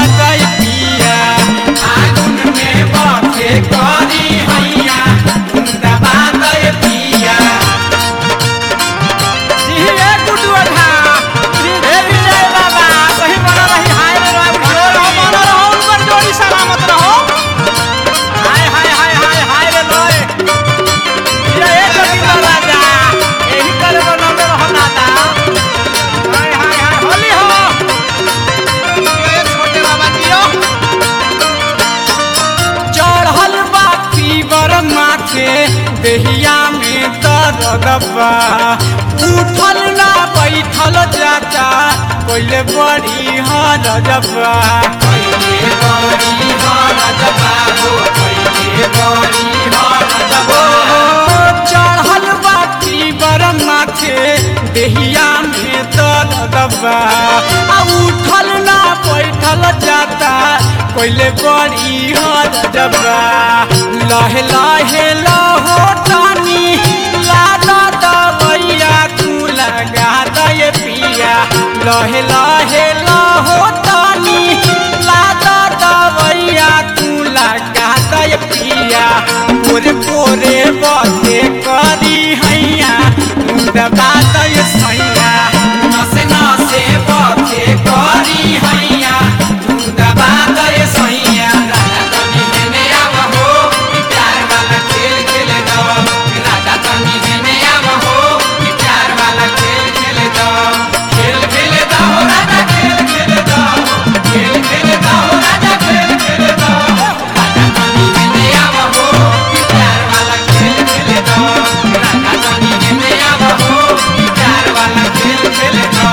दय पिया आगुन में बथे करी हैया दबा दय पिया जी ए गुडू अधा ए विजय बाबा सही बना रही हाय रे रहो रहो बना रहो ऊपर जोड़ी सलामत रहो हाय हाय हाय हाय हाय रे लोए ये एक जोड़ी राजा यही करे बनौले रहो दादा हाय हाय हाय होली हो ये छोटे बाबा जियो चढ़ल बा फीवर माथे देहिया में दर्द बा उठल ना बैठल जाता कोइले बड़ी हर जबा कोइले बड़ी हर जबा हो कोइले बड़ी हर जबा चढ़ल बा फीवर माथे देहिया में दर्द बा आ उठल ना बैठल जाता कोइले बड़ी हर जबा लहे लहे लहो टानी लादा दबैया तू लगा दे पिया लहे लहे लहो टानी लादा दबैया तू लगा दे पिया पोरे पोरे बथे करी हैया दबा दे सैया नसे नसे बथे करी हैया दबा दे सैया राजा तनी हेने आव हो ई प्यार वाला खेल खेले दो राजा तनी हेने आव हो ई प्यार वाला खेल खेले दो खेल खेले दो राजा खेल खेले दो खेल खेले दो राजा खेल खेले दो राजा तनी हेने आव हो ई प्यार वाला खेल खेले दो राजा तनी हेने आव हो ई प्यार वाला खेल खेले दो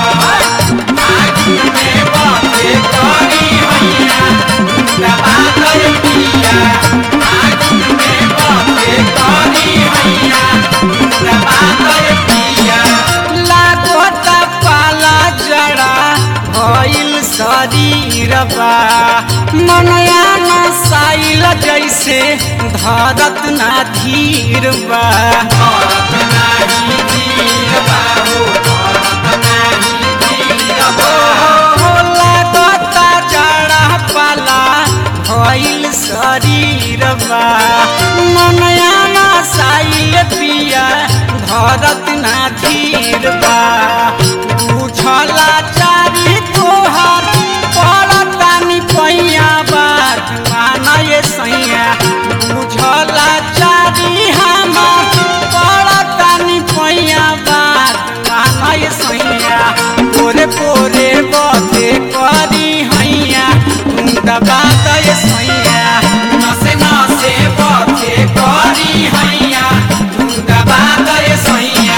आगुन में बाते करी हैया दबा दे पिया आगुन में बाते करी हैया दबा दे पिया लागत पाला जड़ा भइल शरीरबा मनया नसाइल जैसे धरत ना धीर बा धरत नाही धीर बा हो धरत नाही धीर बा हो लागत जड़ा पाला भइल शरीरबा मनया नसाइल पिया धरत ना धीर बा बुझला चारी तोहर पड़तानी पैया बात माना ये सैया बुझला चारी हमार पड़तानी पैया बात माना ये सैया पोरे पोरे बथे करी हैया दबा दे सैया नसे नसे बथे करी हैया दबा दे सैया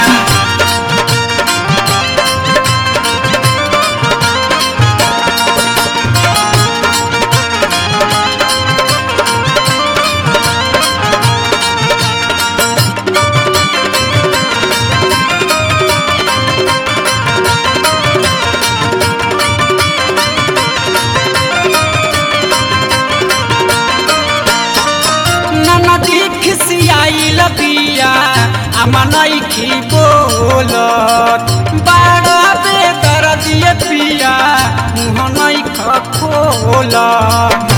ननदी खिसियाइल बिया आमा नइखी बोलत बाड़ा बे दरदिए पिया मुह नइख खोलत